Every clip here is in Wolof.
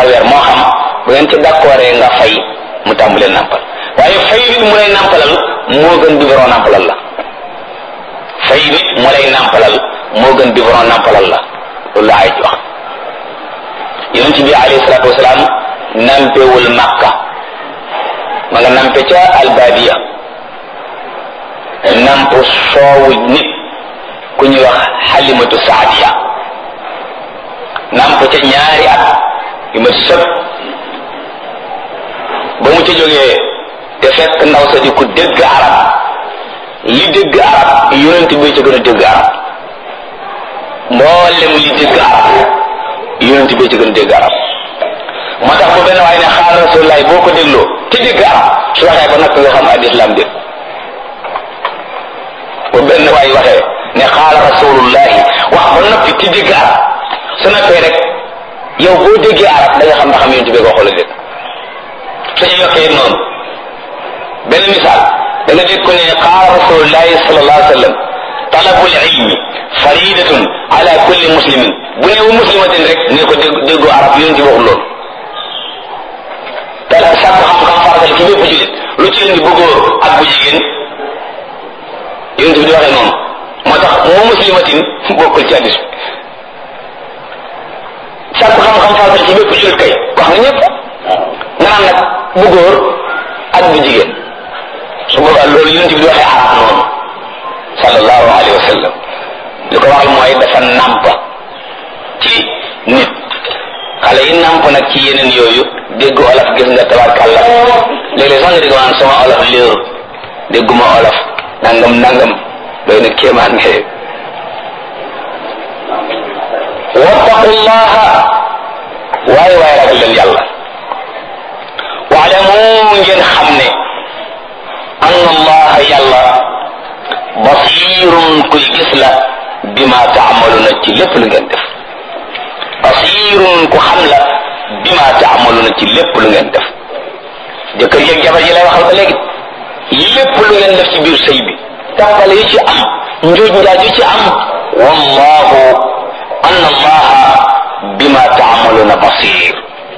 par weer moo xam bu ngeen ci d'accordee nga fay mu tàmbalee nàmpal waaye fay nit mu lay nàmpalal moo gën biberon nàmpalal la fay nit mu lay nàmpalal moo gën biberon nàmpalal la loolu la ay wax yonent bi alayhi salaatu wasalaam nampewul makka ma nga nampe ca albadiya namp soowu nit ku ñuy wax xalimatu saadiya namp ca ñaari at yu ma sëb ba mu ca jógee te fekk ndaw sa di ku dégg arab li dégg arab yonent bi ca gën a dégg arab mboolem li dégg arab yonent bi ca gën a dégg arab moo tax bu benn waaye ne xaal rasulullahi boo ko dégloo te dégg arab su waxee ba nag nga xam al islam dégg bu benn waay waxee ne xaala rasulullahi wax ba noppi te dégg arab su noppee rek yow boo déggee arab da nga xam ndax xam yonent bi ko xool dégg suñu yokkee noonu benn misaal da nga dégg ko ne xaala rasulullahi sallallahu alayhi wa sallam talabul ilmi faridatun ala kulli muslimin bu ne wu muslimatin rek ne ko dégg déggu arab yonent bi waxul loolu te sàkk xam-xam faratal ci bépp jullit lu ci indi bu góor ak bu jigéen yonent bi di waxee noonu moo tax moo muslimatin bokkul ci hadis bi sàkk xam-xam faratal ci bépp jullit kay wax nga ñëpp nga naan nag bu góor ak bu jigéen su boobaa loolu yonent bi di waxee arab noonu sallallahu alayhi wa sallam li ko waxal mooy dafa nàmp ci nit xale yi nàmp nag ci yeneen yooyu dégg olof gis nga tabarkàlla léeg-léeg sax nga dégg maanaam sama olof léeru dégguma olof nangam nangam doy na kéemaan nga wattaqullaha waaye waaye ragal leen yàlla waalamu ngeen xam ne anna allaha yàlla basirun kuy gis la bima taamaluna ci lépp lu ngeen def basirun ku xam la bima taamaluna ci lépp lu ngeen def jëkkër yeeg jabar ji lay waxal ba léegi lépp lu ngeen def ci biir sëy bi tàppale yi ci am njuuj njaaj yi ci am wallahu anna allaha bima taamaluna basir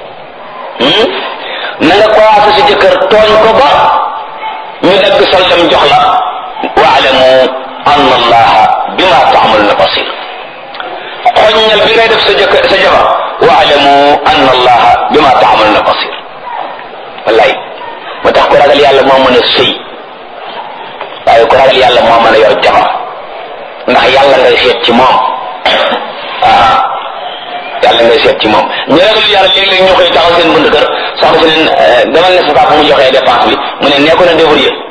na nga commencé si jëkkër tooñ ko ba ñu dagg soldam jox la waalamu anna allaha bima taamaluna basir xoññal bi ngay def sa jëkkër sa jabar waalamu anna allaha bima taamaluna basir wallaay moo tax ku ragal yàlla moo mën a sëy waaye ku ragal yàlla moo mën a yor jabar ndax yàlla ngay seet ci moom ah yàlla ngay seet ci moom ñu ragal yàlla léeg-léeg ñu koy taxaw seen bunt kër soxna si leen demal ne sa papa mu joxee dépense bi mu ne nee ko na débrouiller